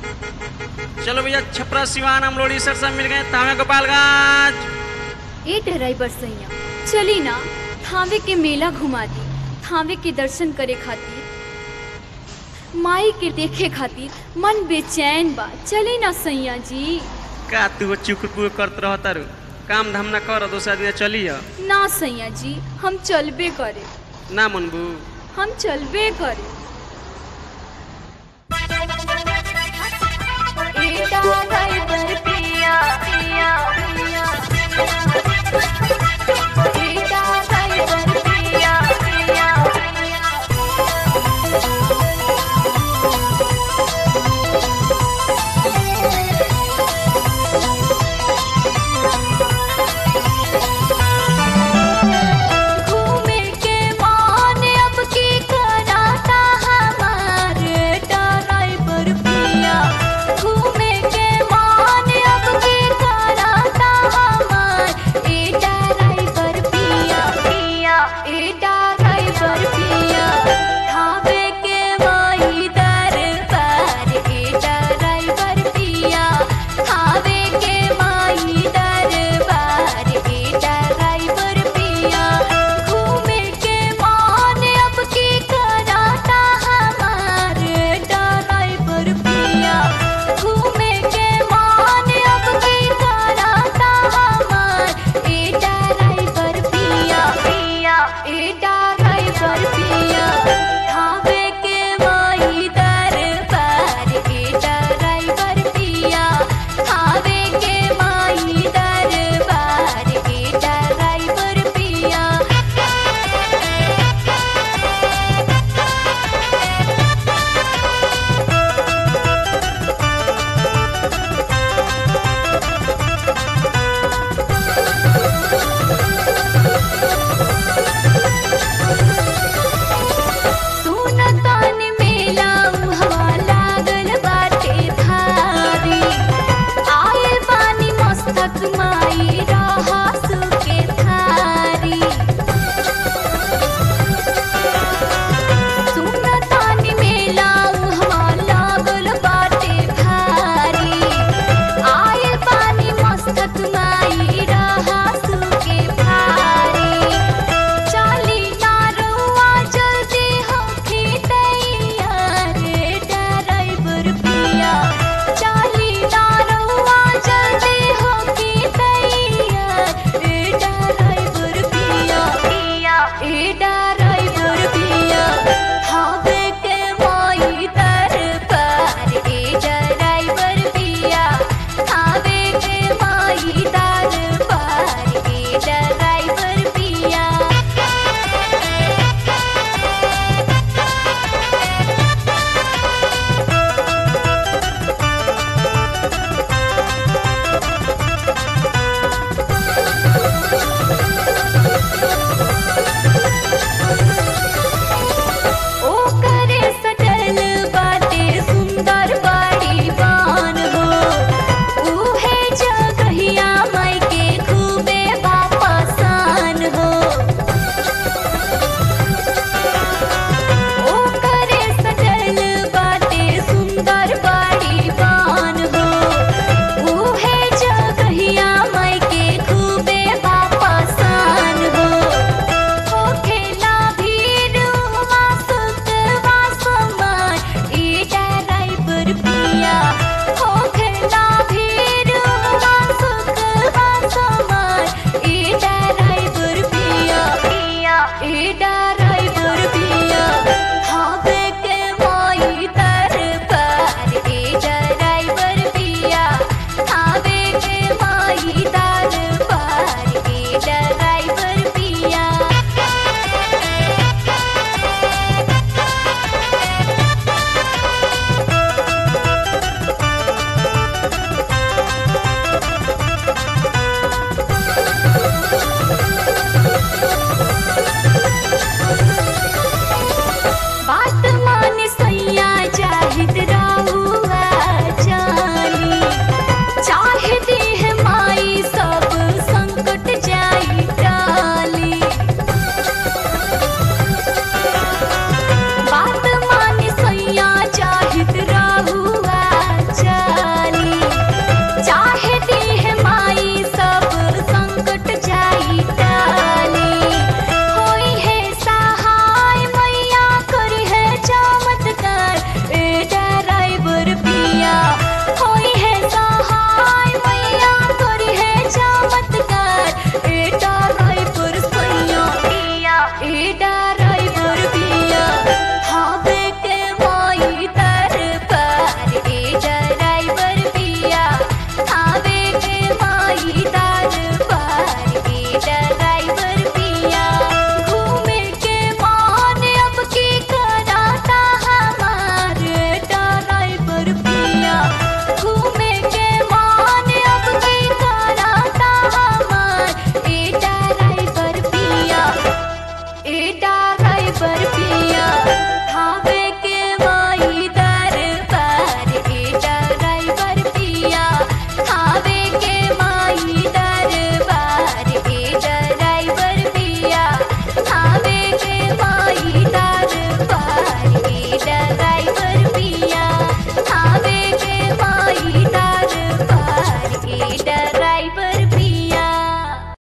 चलो भैया छपरा सिवान हम लोड़ी सर सब मिल गए तावे गोपालगंज ए ड्राइवर सैया चली ना थावे के मेला घुमा दी थावे के दर्शन करे खातिर माई के देखे खातिर मन बेचैन बा चली ना सैया जी का तू चुकुर करत रह तारू काम धाम ना कर दोसरा दिन चलिए ना सैया जी हम चलबे करे ना मनबू हम चलबे करे घूमे के मान अब की कराता हमारे ड्राइवर पिया घूमे के मान अब की कराता हमार ए ड्राइवर पिया पिया ए ड्राइवर पिया थावे के माई दरबार ए ड्राइवर पिया थावे के माई दरबार ए ड्राइवर पिया घूमे के मान अब की कराता हमारे ड्राइवर पिया घूमे के मान अब की कराता हमार ए ड्राइवर पिया पिया ए ड्राइवर पिया थावे के माई दरबार ए ड्राइवर पिया थावे के माई दरबार ए ड्राइवर पिया सुनतान मेला हवा लागल बाटे धारी आए पानी मस्तक माई रहा सुके थारी सुनतान मेला हवा लागल बाटे धारी आए पानी मस्तक माई रहा सुके थारी चाली नारुआ जल्दी होके तैयार ड्राइवर पिया चाली नारुआ जल्दी होके तैयार ड्राइवर पिया पिया ए ड्राइवर पिया हावे के माई दरबार ए ड्राइवर पिया हावे के माई दरबार ए ड्राइवर पिया ओ करे सटल बाटे सुंदर बाड़ी बान हो उहे जगहिया माई के खूबे वापसान हो ओ करे सटल बाटे सुंदर बाड़ी बान हो उहे जगहिया माई के खूबे वापसान हो होखेला भीड़ हुआ सुतवा समान ए ड्राइवर पिया होखेला भीड़ हुआ सुतवा समान ए ड्राइवर पिया पिया ए ड्राइवर पिया हावे के माई दरबार ए ड्राइवर पिया हावे के माई दरबार ए ड्राइवर पिया बात मान सैया जाहिद राहुआ जानी चाहे देह माई सब संकट जाई टाली बात मान सैया जाहिद राहुआ